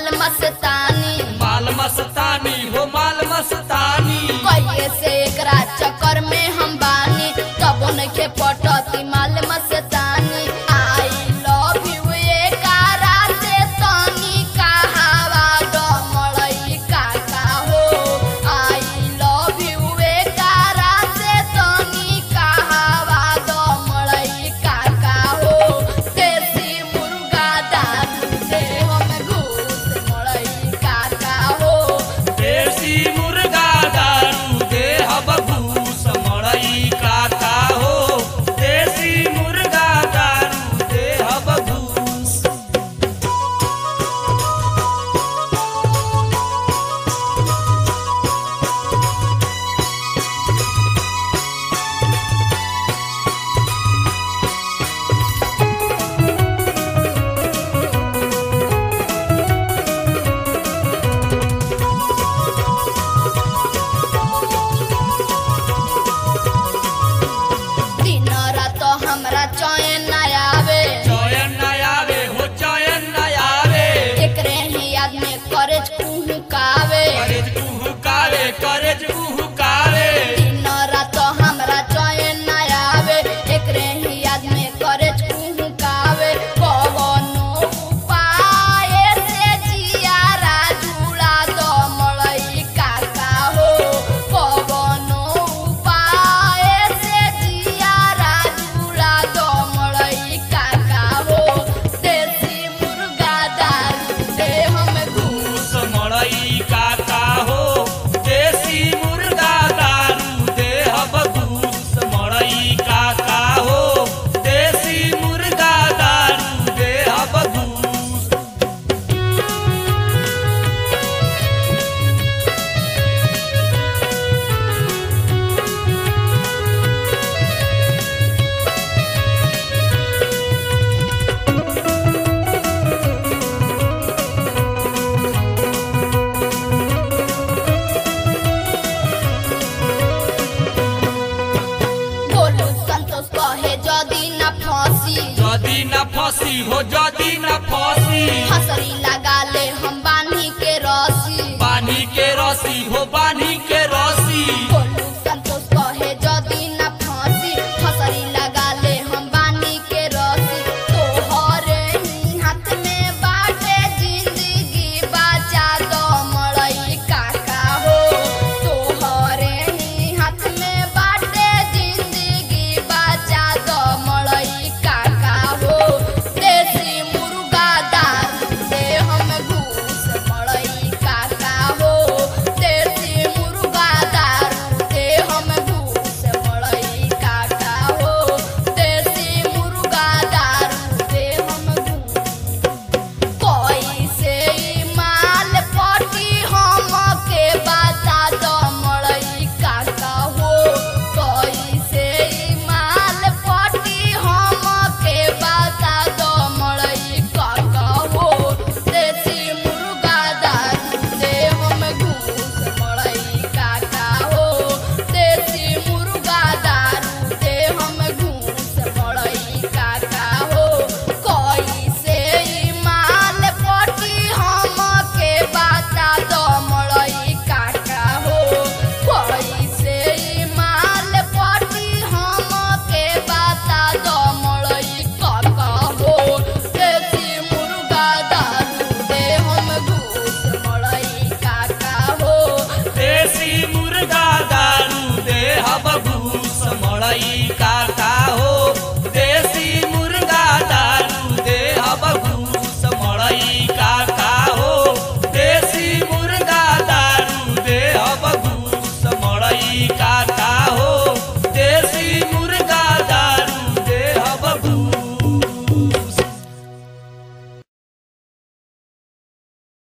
माल मस्तानी माल मस्तानी हो माल मस्तानी कहिए से एकरा चक्कर में हम बानी तबो नइखे पटती माल मस्तानी आई लव यू एकरा से तनी कहावा डमड़ई काका हो आई लव यू एकरा से तनी कहावा डमड़ई काका हो देसी मुर्गा दारू से हम घूस मड़ई काका हो देसी मुर्गा दारू दे भूस मड़ई काका हो देसी मुर्गा दारू दे भूस दिन रात हमरा चैन न आवे चयन न आवे हो चयन न आवे एकरे ही आदमी करे कुहकावे करेज कुहुकावे करेज कुहुकावे दिन रात हमरा चैन न आवे एकरे ही आदमी करे कुहकावे कवनो उपाय से जियारा जुड़ा दो मड़ई काका हो कवनो उपाय से जियारा जुड़ा दो मड़ई काका हो देसी मुर्गा दारू से हम घूस भूस मड़ई काका हो देसी मुर्गा दारू दे भूस मड़ई काका हो देसी मुर्गा दारू दे भूस बोलू संतोष कहे जदी न फंसी जदी न फसी हो जदी न फसी हसरी लगा